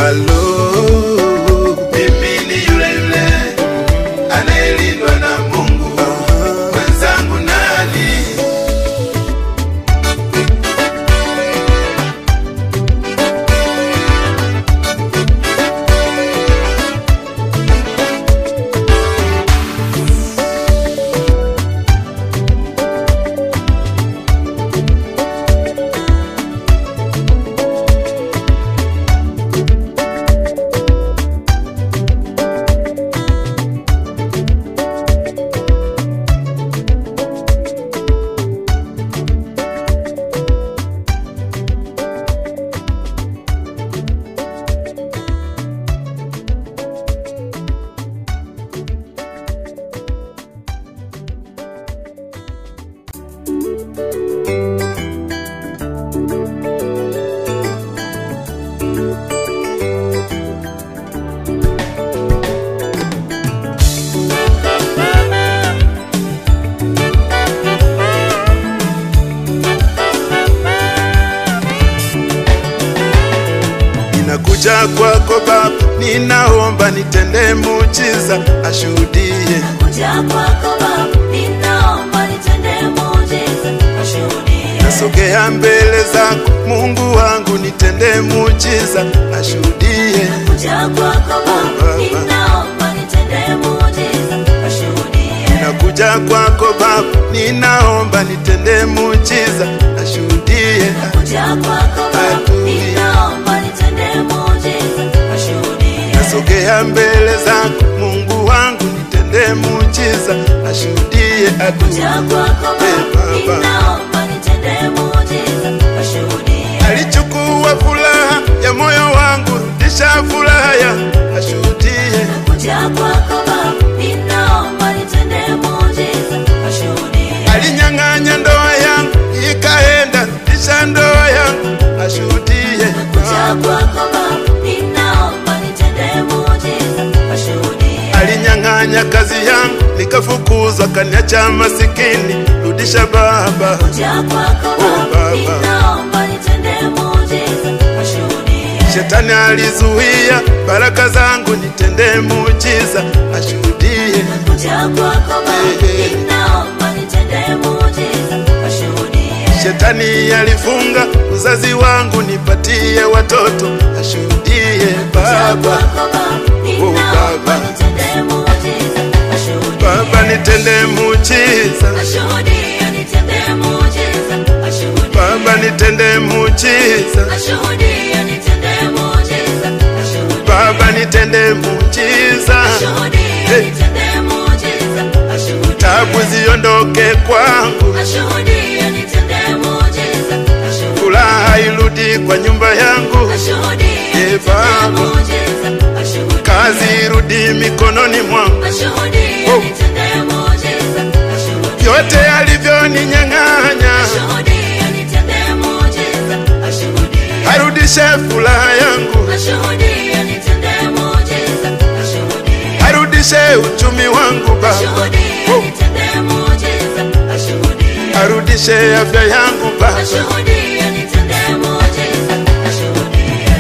Halo, Mimi ni yule yule anayelindwa na Mungu. Mwenzangu nani? ninakuja kwako Baba, ninaomba nitende muujiza, ashuhudie. Kuja kwako Baba, ninaomba nitende muujiza, ashuhudie. Nasogea mbele zako Mungu wangu, nitende muujiza, ashuhudie. Kuja kwako Baba, ninaomba nitende muujiza, ashuhudie. Nakuja kwako Baba, ninaomba nitende muujiza, ashuhudie. Kuja kwako Baba, ninaomba nitende muujiza, ashuhudie. Nasogea mbele zako Mungu wangu, nitende muujiza, ashuhudie. Kuja kwako Eh, Baba, Baba. ninaomba nitende muujiza, ashuhudie. alichukua furaha ya moyo wangu, rudisha furaha ya ashuhudie. Kuja kwako Baba, ninaomba nitende muujiza, ashuhudie. Alinyang'anya ndoa yangu ikaenda, rudisha ndoa yangu ashuhudie. Kuja kwako Baba, ninaomba nitende muujiza, ashuhudie. Alinyang'anya kazi yangu nikafukuzwa, kaniacha masikini, rudisha Baba. Kuja kwako Oh, Baba, Baba. ninaomba nitende muujiza, ashuhudie. Shetani alizuia baraka zangu, nitende muujiza, ashuhudie. Kuja kwako Baba, Eh, eh. ninaomba nitende muujiza, ashuhudie. Shetani alifunga uzazi wangu, nipatie watoto, ashuhudie Kuja Baba. kwako Baba, ninaomba Baba. nitende muujiza, ashuhudie. Baba nitende muujiza, Ashuhudie, nitende muujiza, ashuhudie. Baba nitende muujiza, Ashuhudie, nitende muujiza, ashuhudie. Baba nitende muujiza, Ashuhudie, Eh. nitende muujiza, ashuhudie. tabu ziondoke kwangu, Ashuhudie, nitende muujiza, ashuhudie. furaha irudi kwa nyumba yangu, Ashuhudie, Eh, nitende Baba. muujiza, ashuhudie. kazi irudi mikononi mwangu, Ashuhudie, Oh. nitende muujiza, ashuhudie. yote alivyoninyang'anya Ashuhudie, nitende muujiza, ashuhudie. arudishe furaha yangu, Ashuhudie, nitende muujiza, ashuhudie. arudishe uchumi wangu Baba, Ashuhudie, Oh. nitende muujiza, ashuhudie. arudishe afya yangu Baba, Ashuhudie, nitende muujiza, ashuhudie.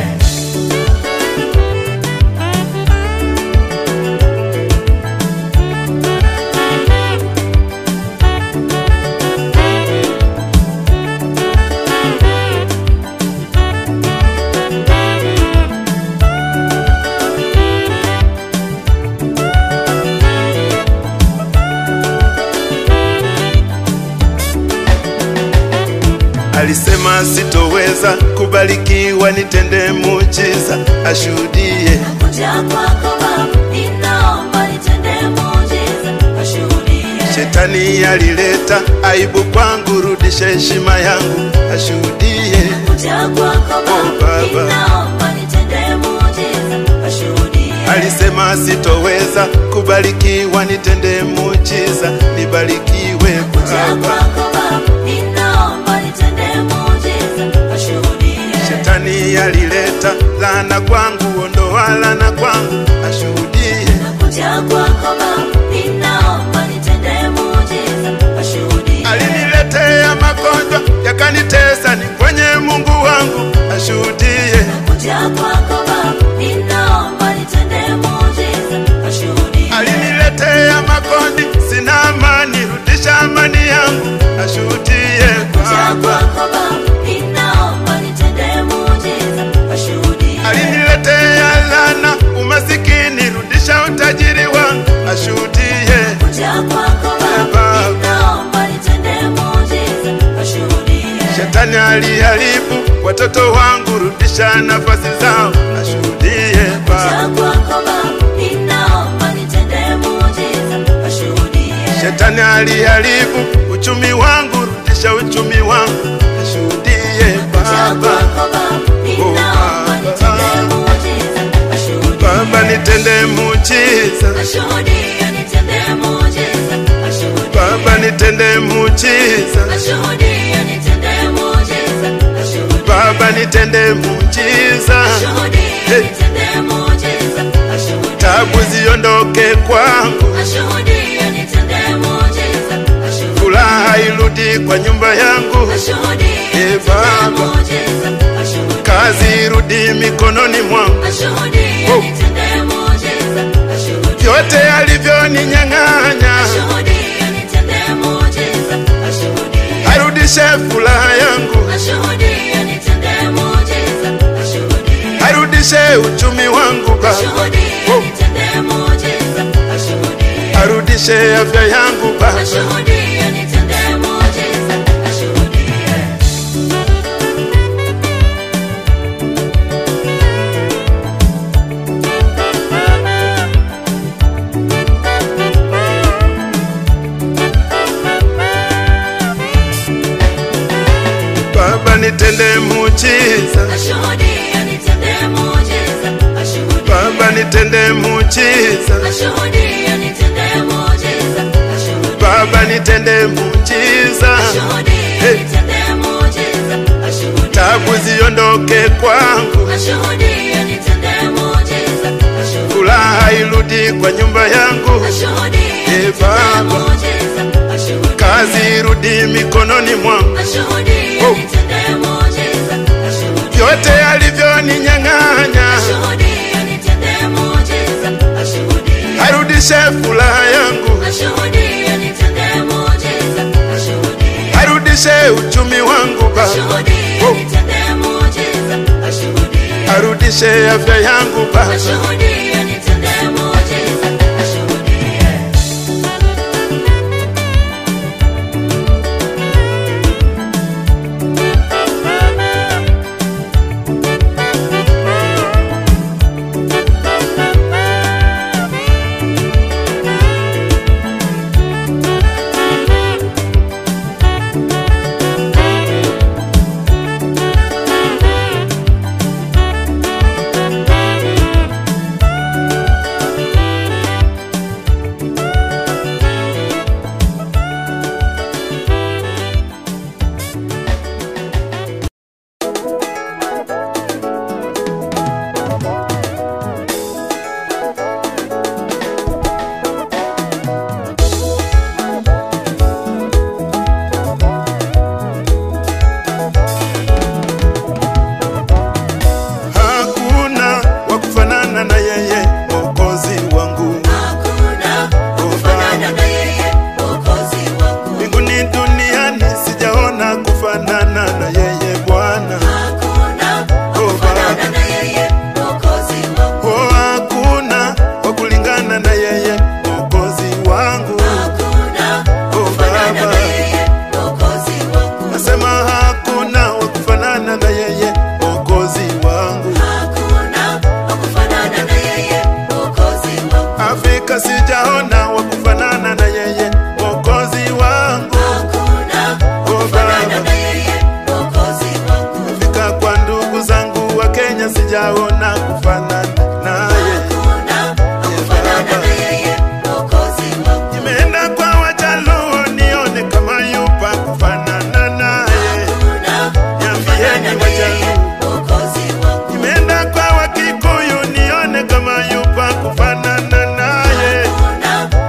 alisema sitoweza kubarikiwa, nitende muujiza, ashuhudie. Kuja kwako Baba, ninaomba nitende muujiza, ashuhudie. Shetani alileta aibu kwangu, rudisha heshima yangu, ashuhudie. Kuja kwako Oh, Baba, Baba. ninaomba nitende muujiza, ashuhudie. Alisema sitoweza kubarikiwa, nitende muujiza, nibarikiwe Kuja Baba. kwako Baba, ninaomba nitende muujiza, ashuhudie. Shetani alileta laana kwangu, ondoa laana kwangu, ashuhudie. Kuja kwako Baba, ninaomba nitende muujiza, ashuhudie. Aliniletea magonjwa yakanitesa, ni kwenye Mungu wangu, ashuhudie. Kuja kwako Baba, katika nafasi zao, ashuhudie Baba. Kuja kwako Baba, ninaomba nitende muujiza, washuhudie. Shetani aliharibu uchumi wangu, rudisha uchumi wangu, ashuhudie Kuja Baba. kwako Baba, ninaomba nitende muujiza, washuhudie. Baba nitende muujiza, Washuhudie, nitende muujiza, washuhudie. Baba nitende muujiza, Washuhudie, nitende muujiza, washuhudie. Baba nitende muujiza, Washuhudie, Hey. nitende muujiza, washuhudie. tabu ziondoke kwangu, Washuhudie, nitende muujiza, washuhudie. furaha irudi kwa nyumba yangu, Washuhudie, Hey, nitende Baba. muujiza, washuhudie. kazi irudi mikononi mwangu, Washuhudie, Oh. nitende muujiza, washuhudie. vyote alivyoninyang'anya, Washuhudie, nitende muujiza, washuhudie. arudishe furaha yangu, Washuhudie, nitende muujiza, washuhudie. arudishe uchumi wangu Baba, Washuhudie, Oh. nitende muujiza, washuhudie. arudishe afya yangu Baba, Washuhudie, nitende muujiza, washuhudie. Baba nitende muujiza, Washuhudie, nitende muujiza, washuhudie. Baba nitende muujiza, Washuhudie, nitende muujiza, washuhudie. Baba nitende muujiza, Washuhudie, Hey. nitende muujiza, washuhudie. tabu ziondoke kwangu, Washuhudie, nitende muujiza, washuhudie. furaha irudi kwa nyumba yangu, Washuhudie, Hey, nitende Baba. muujiza, washuhudie. kazi irudi mikononi mwangu, Washuhudie, Oh. nitende muujiza, washuhudie. vyote alivyoninyang'anya, Washuhudie, nitende muujiza, washuhudie. arudishe furaha yangu, Washuhudie, nitende muujiza, washuhudie. arudishe uchumi wangu Baba, Washuhudie, Oh. nitende muujiza, washuhudie. arudishe afya yangu Baba, Washuhudie, nitende muujiza, washuhudie. hakuna wa kufanana na yeye Mwokozi wangu. Hakuna kufanana na yeye, Mwokozi wangu. mbinguni duniani sijaona kufanana na yeye Bwana. Hakuna kufanana na yeye, Mwokozi wangu. Oh, hakuna wa kulingana na yeye Mwokozi wangu. Hakuna kufanana na yeye, Mwokozi wangu. Nasema hakuna wa kufanana na yeye Mwokozi wangu. Hakuna kufanana na yeye, Mwokozi wangu. Afrika sijaona wa kufanana na yeye Mwokozi wangu. Hakuna kufanana na yeye, Mwokozi wangu. Fika kwa ndugu zangu wa Kenya sijaona kufanana naye. Hakuna kufanana na yeye, Mwokozi wangu. Nimeenda kwa Wajaluo nione kama yupa kufanana naye. Hakuna Niambieni Wajaluo. Mwokozi wangu. Nimeenda kwa Wakikuyu nione kama yupa kufanana naye. Hakuna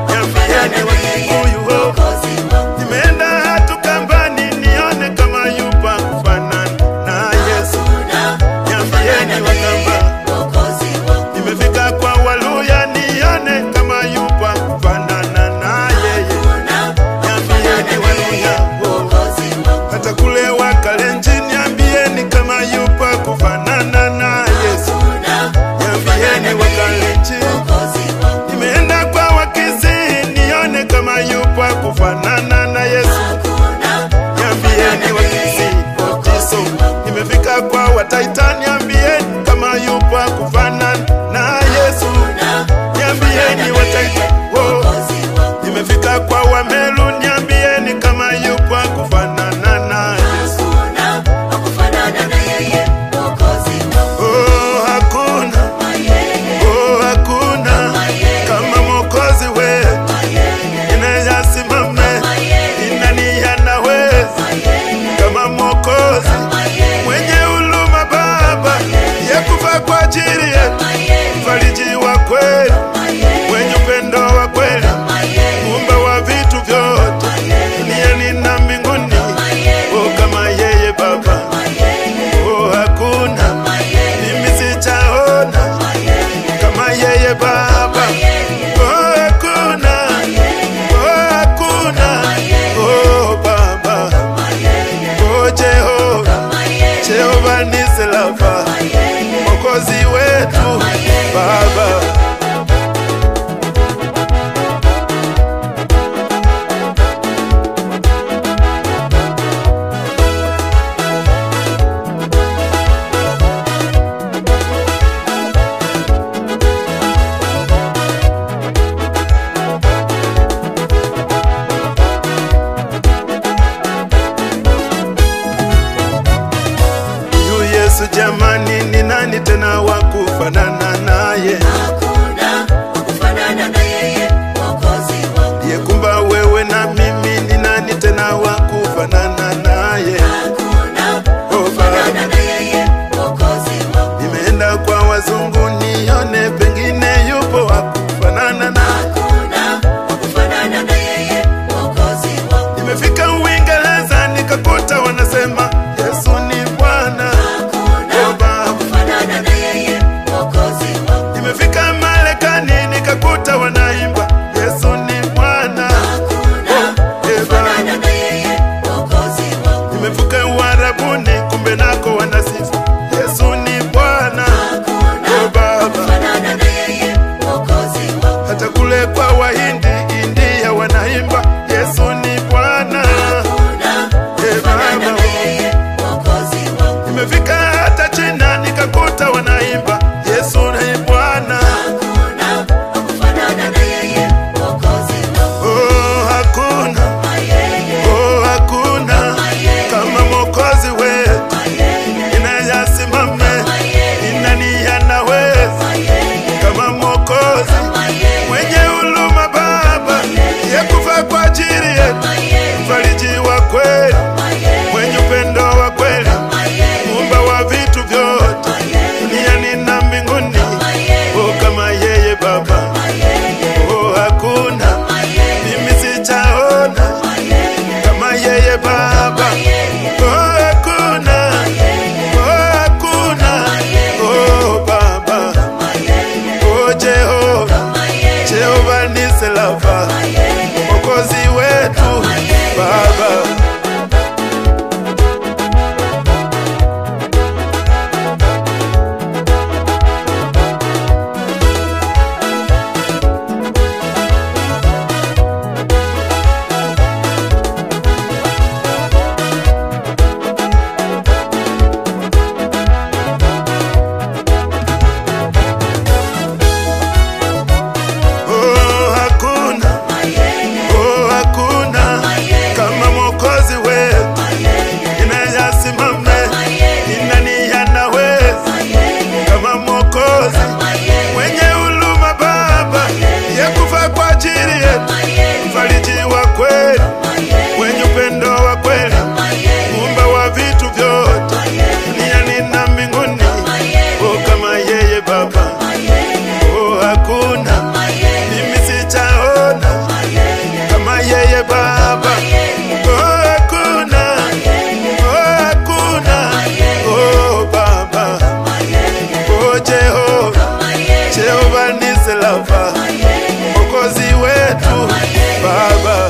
Baba, kama yeye, Mwokozi wetu Kama yeye. Baba.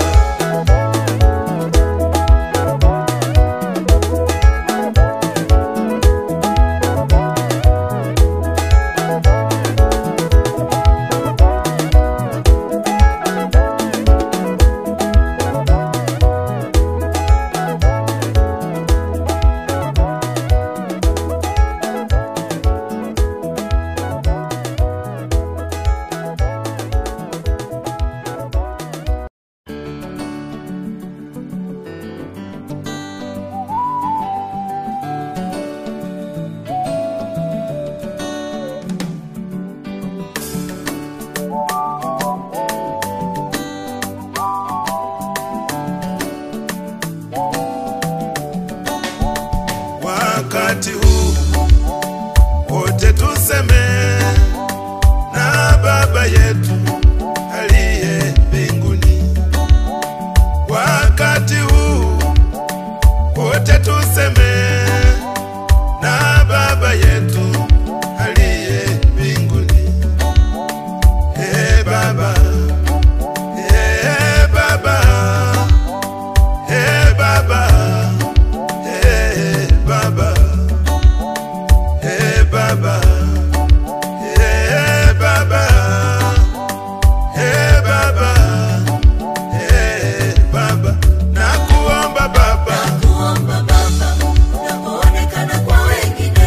wakati huu wote tuseme na baba yetu aliye mbinguni wakati huu wote tuseme na baba yetu aliye mbinguni e baba e baba e baba Hey Baba, hey Baba, hey Baba, hey Baba, hey Baba, nakuomba Baba, kuomba Baba, unapoonekana kwa wengine.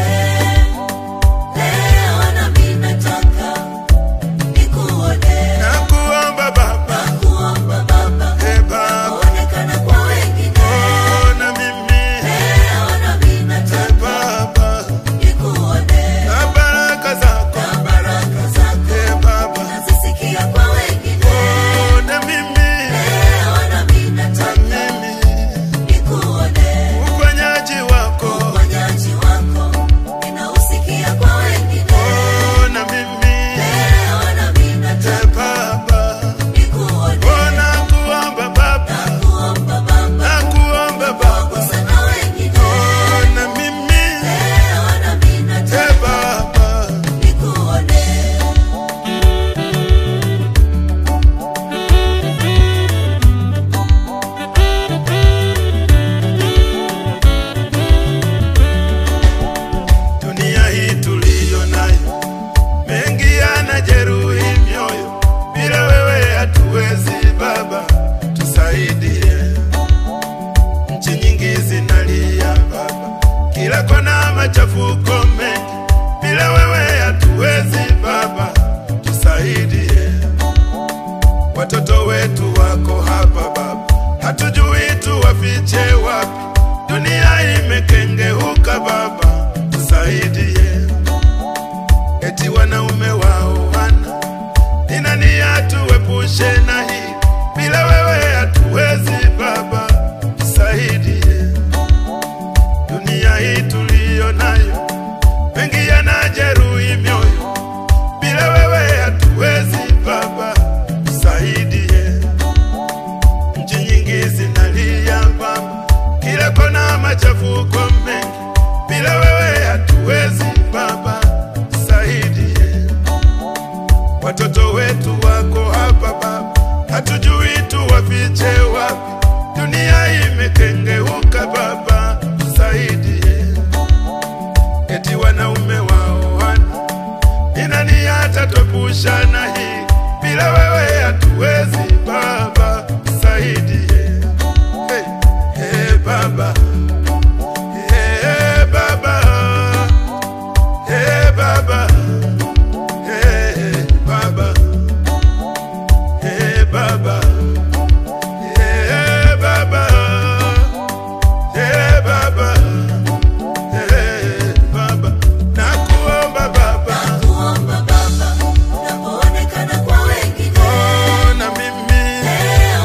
Leo nami nataka nikuone. nakuomba Baba, Kuomba Baba, hey Baba, unapoonekana kwa wengine. ona mimi, Leo nami hey nataka Baba, nikuone. na baraka zako, Na baraka zako hey Baba, nazisikia kwa wengine. ona mimi, Leo nami nataka mimi, nikuone. uponyaji wako, Uponyaji wako ninausikia kwa wengine. ona mimi, Leo nami hey nataka Baba, nikuone. ona kuomba Baba, Nakuomba Baba, nakuomba Baba, gusa na wengine. ona mimi, Leo nami hey nataka Baba, nikuone. dunia hii tuliyo nayo, mengi yanajeruhi mioyo, bila wewe hatuwezi Baba, tusaidie. Nchi nyingi zinalia Baba, kila kona machafuko mengi, bila wewe hatuwezi Baba, tusaidie. Watoto wetu wako hapa Baba, hatujui tuwafiche wapi, dunia imekengeuka Baba, tusaidie. Eti wanaume wao wana ni nani atuepushe na hii, bila wewe hatuwezi Baba, tusaidie. Dunia hii tuliyo nayo, mengi yanajeruhi mioyo, bila wewe hatuwezi Baba, tusaidie. Nchi nyingi zinalia Baba, kila kona machafuko mengi, bila wewe hatuwezi Baba, tusaidie. Watoto wetu wako hapa Baba, hatujui tuwafiche wapi, dunia imekengeuka Baba, tusaidie. Eti wanaume wao wana ni nani atatwepusha na hii, bila wewe hatuwezi Baba, tusaidie. Hey, hey Baba, hey Baba, hey Baba, hey Baba, hey Baba, hey Baba, hey Baba, hey Baba, nakuomba Baba, Kuomba Baba, unapoonekana kwa wengine. ona mimi, Leo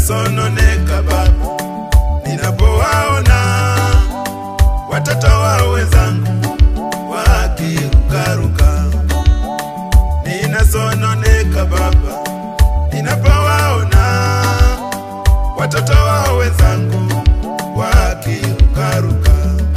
ninasononeka Baba ninapowaona watoto wa wenzangu wakirukaruka, ninasononeka Baba ninapowaona watoto wa wenzangu wakirukaruka,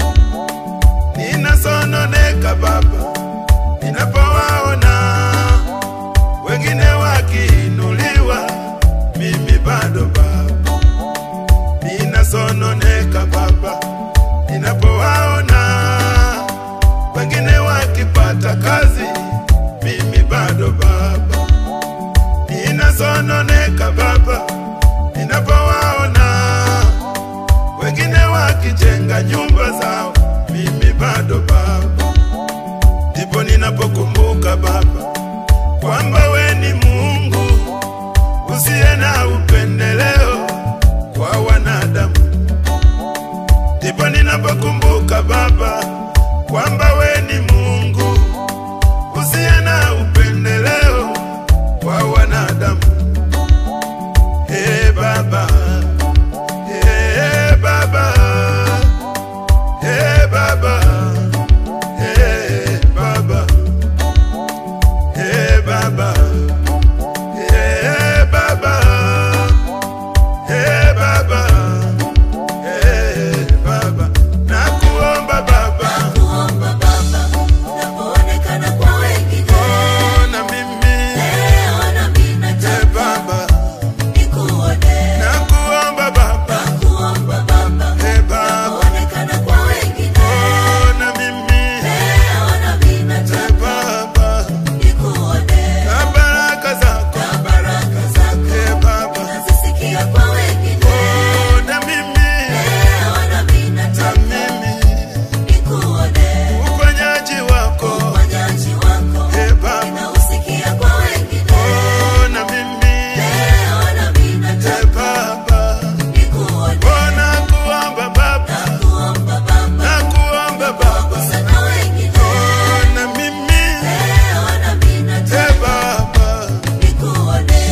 ninasononeka Baba ninapowaona wengine wakiinuliwa, mimi bado Baba ninasononeka Baba ninapowaona wengine wakipata kazi, mimi bado Baba ninasononeka Baba ninapowaona wengine wakijenga nyumba zao, mimi bado Baba ndipo ninapokumbuka Baba kwamba we ni Mungu usiye na upendeleo kwa wanadamu. Ndipo ninapokumbuka Baba kwamba we ni Mungu usiye na upendeleo kwa wanadamu. Hey Baba, hey Baba, hey Baba, hey Baba, hey Baba, hey Baba, hey Baba, hey Baba, nakuomba Baba, Kuomba Baba, unapoonekana kwa wengine. ona mimi, Leo nami hey nataka Baba, nikuone. nakuomba Baba, Kuomba Baba, hey Baba, unapoonekana kwa wengine. ona mimi, Leo nami hey nataka Baba, nikuone. na baraka zako, Na baraka zako hey Baba, nazisikia kwa wengine. ona mimi, Leo nami na nataka mimi, nikuone. uponyaji wako, Uponyaji wako hey Baba, ninausikia kwa wengine. ona mimi, Leo nami hey nataka Baba, nikuone. ona kuomba Baba, Nakuomba Baba, nakuomba Baba, gusa na wengine. ona mimi, Leo nami hey nataka Baba, nikuone.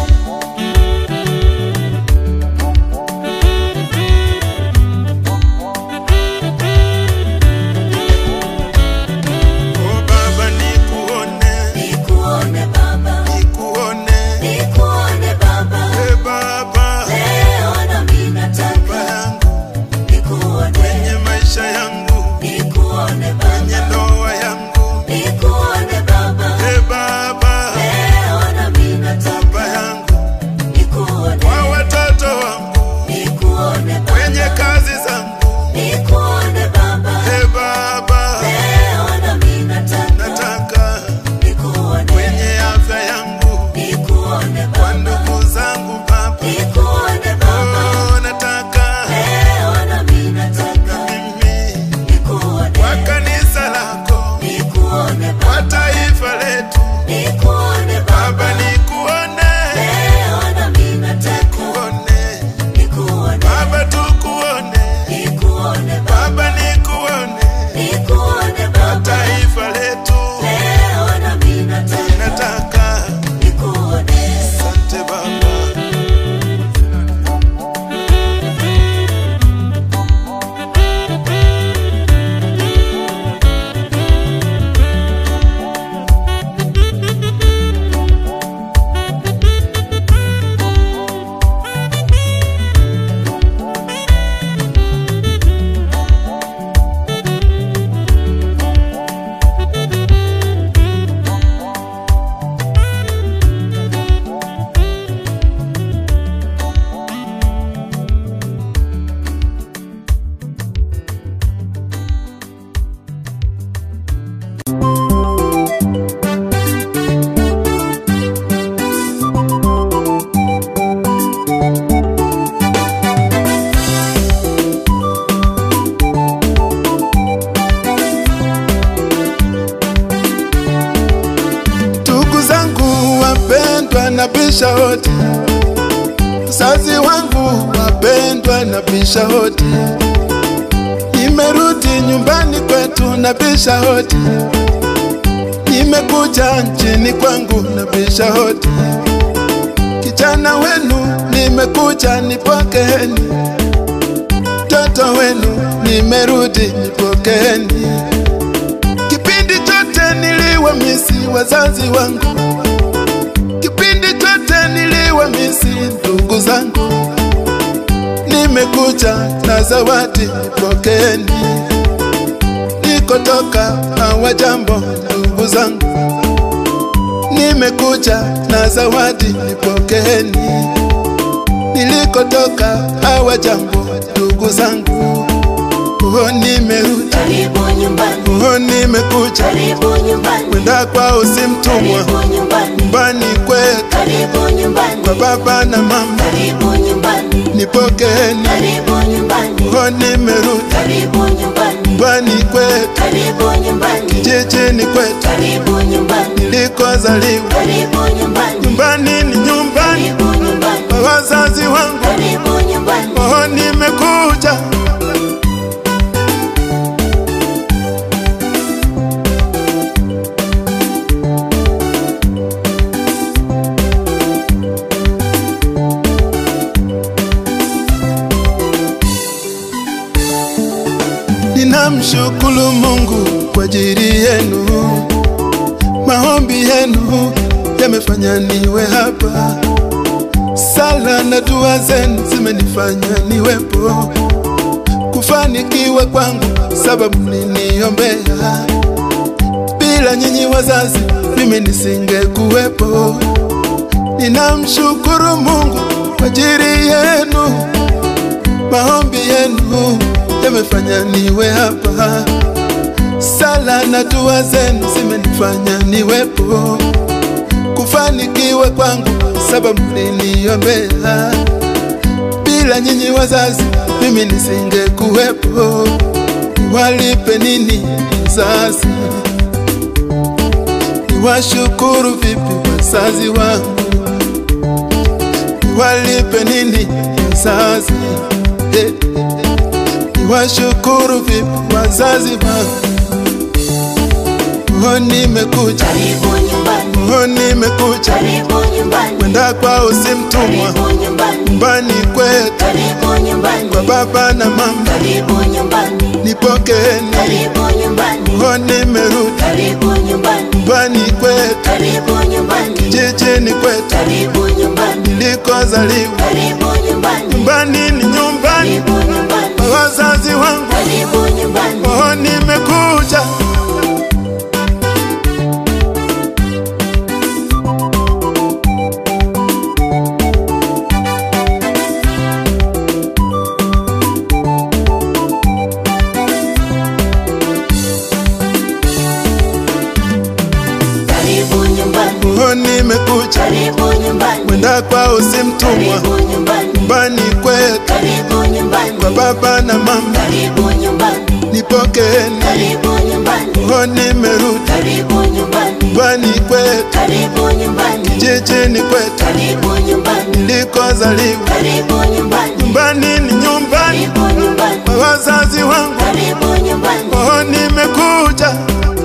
oh Baba, nikuone, Nikuone Baba, nikuone, nikuone Baba. hey Baba, Leo nami Baba nataka yangu, nikuone. kwenye maisha yangu, Nikuone kwenye Baba, ndoa yangu, nikuone Baba. hey Baba, Leo nami nataka Baba yangu, nikuone. kwa watoto wangu, Nikuone kwenye Baba, kazi zangu, nikuone Baba. hey Baba, Leo nami nataka nataka nikuone. kwenye afya yangu, Nikuone kwa Baba, ndugu zangu Baba, nikuone Baba. oh nataka Leo nami na nataka mimi nikuone. kwa kanisa lako, Nikuone kwa Baba, taifa letu, nikuone Baba Baba. nikuone, Leo nami nataka kuone nikuone. Baba tukuone, Nikuone Baba, Baba nikuone, nikuone kwa Baba. taifa letu Leo nami nataka nataka. nikuone. Asante Baba. Ndugu zangu wapendwa, nabisha hodi. Mzazi wangu wapendwa, nabisha hodi. Nimerudi nyumbani kwetu, nabisha hodi. Nimekuja nchini kwangu, nabisha hodi. Kijana wenu nimekuja nipokeeni, mtoto wenu nimerudi nipokeeni. Kipindi chote niliwamisi wazazi wangu, kipindi chote niliwamisi ndugu zangu, nimekuja na zawadi nipokeeni. Nikotoka hawajambo ndugu zangu, nimekuja na zawadi nipokeeni. Nilikotoka hawajambo ndugu zangu, oh, nimerudi Karibu nyumbani, oh, nimekuja karibu nyumbani, kwenda kwao si mtumwa, karibu nyumbani, nyumbani kwetu karibu nyumbani, kwa baba na mama, karibu nyumbani, nipokeeni karibu nyumbani, oh, nimerudi karibu nyumbani, nyumbani kwetu, karibu nyumbani, jijini kwetu karibu nyumbani, nilikozaliwa. karibu nyumbani, Nyumbani ni nyumbani karibu nyumbani, kwa wazazi wangu, karibu nyumbani. oh, nimekuja Ninamshukuru Mungu kwa ajili yenu, maombi yenu yamefanya niwe hapa, sala na dua zenu zimenifanya niwepo, kufanikiwa kwangu sababu mliniombea. Bila nyinyi wazazi, mimi nisingekuwepo. Ninamshukuru Mungu kwa ajili yenu maombi yenu yamefanya niwe hapa, sala na dua zenu zimenifanya niwepo, kufanikiwa kwangu sababu mliniombea. Bila nyinyi wazazi, mimi nisingekuwepo. Niwalipe nini wazazi? Niwashukuru vipi wazazi wangu? Niwalipe nini wazazi? Eh, Niwashukuru vipi wazazi wangu? Oh, nimekuja, Karibu nyumbani, oh, nimekuja karibu nyumbani, kwenda kwao si mtumwa, karibu nyumbani, nyumbani kwetu karibu nyumbani, kwa baba na mama, karibu nyumbani, nipokeeni. karibu nyumbani, Oh, nimerudi karibu nyumbani, nyumbani kwetu, karibu nyumbani, jijini kwetu karibu nyumbani, nilikozaliwa. karibu nyumbani, Nyumbani ni nyumbani karibu nyumbani, kwa wazazi wangu. karibu nyumbani. Oh, nimekuja Karibu nyumbani, oh, nimekuja karibu nyumbani, kwenda kwao si mtumwa, karibu nyumbani, nyumbani kwetu karibu nyumbani, kwa baba na mama, karibu nyumbani, nipokeeni. karibu nyumbani, Oh, nimerudi karibu nyumbani, nyumbani kwetu, karibu nyumbani, jijini kwetu karibu nyumbani, nilikozaliwa. karibu nyumbani, Nyumbani ni nyumbani karibu nyumbani, kwa wazazi wangu. karibu nyumbani. Oh, nimekuja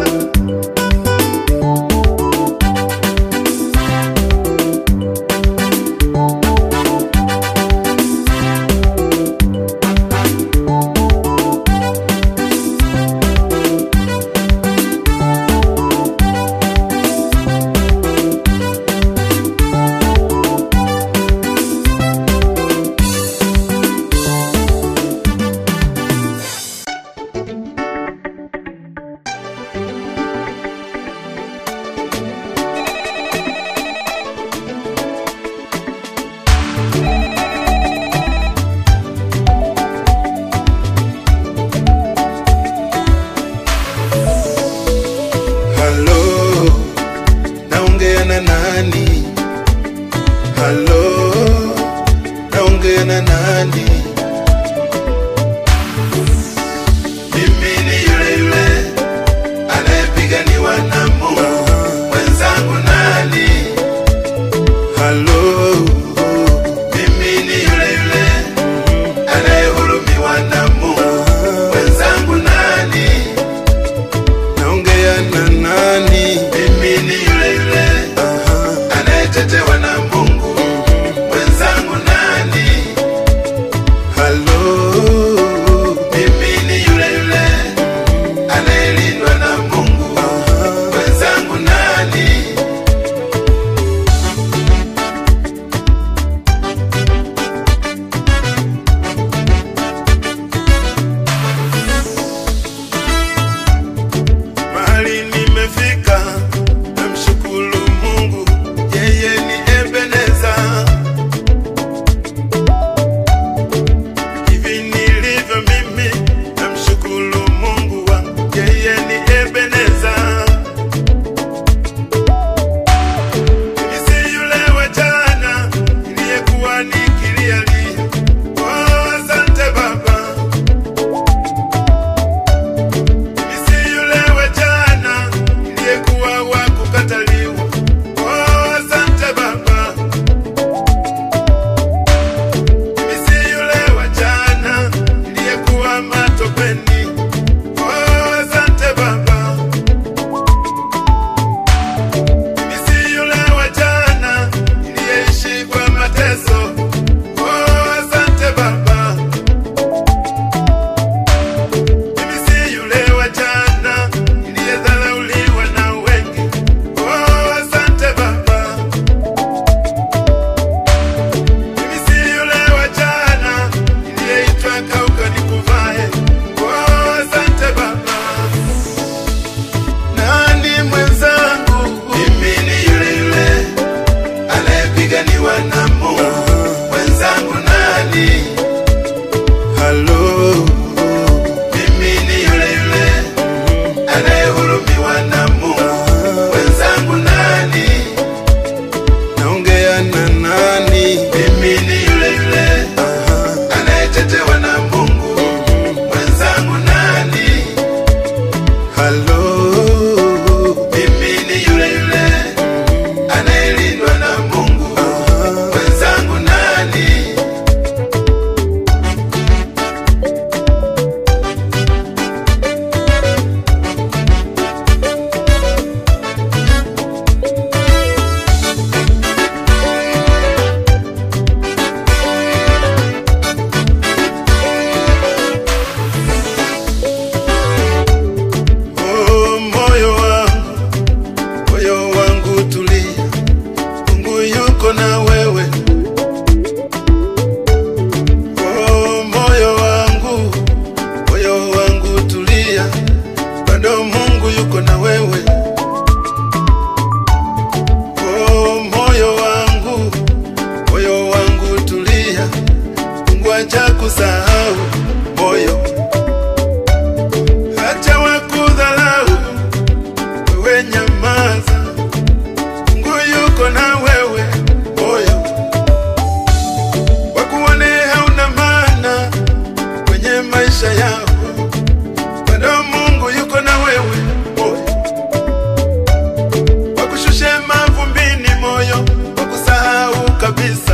Halo, naongea na nani? Halo, naongea na nani? Mimi ni yule yule anayepiganiwa na Mungu. Mwenzangu nani? Halo, Mimi ni yule yule anayehurumiwa na Mungu. Mwenzangu nani? naongea na nani? Mimi ni yule yule anayetetewa na Mungu. Mwenzangu nani? mateso. Oh, asante Baba. Mimi si yule wa jana niliyedharauliwa na wengi. Oh, asante Baba. Mimi si yule wa jana niliyeitwa kauka nikuvae. Oh, asante Baba. Nani mwenzangu? Mimi ni yule yule anayepiganiwa na Mungu. Mwenzangu nani? Halo. Mimi ni yule yule anayehurumiwa na Mungu. Mwenzangu nani? Naongea na nani? Mimi ni yule yule anayetetewa na Mungu. Mwenzangu nani? Halo. Mimi ni yule yule anayelindwa na Mungu. Mwenzangu nani? Oh, moyo wangu, moyo wangu tulia, Mungu yuko na wewe. Oh, moyo wangu, moyo wangu tulia, bado Mungu yuko na wewe. Oh, moyo wangu, moyo wangu tulia, Mungu hajakusahau moyo Acha wakudhalau, wewe nyamaza. Mungu yuko na wewe moyo, wakuone hauna maana kwenye maisha yako, bado Mungu yuko na wewe moyo, wakushushe mavumbini moyo, wakusahau kabisa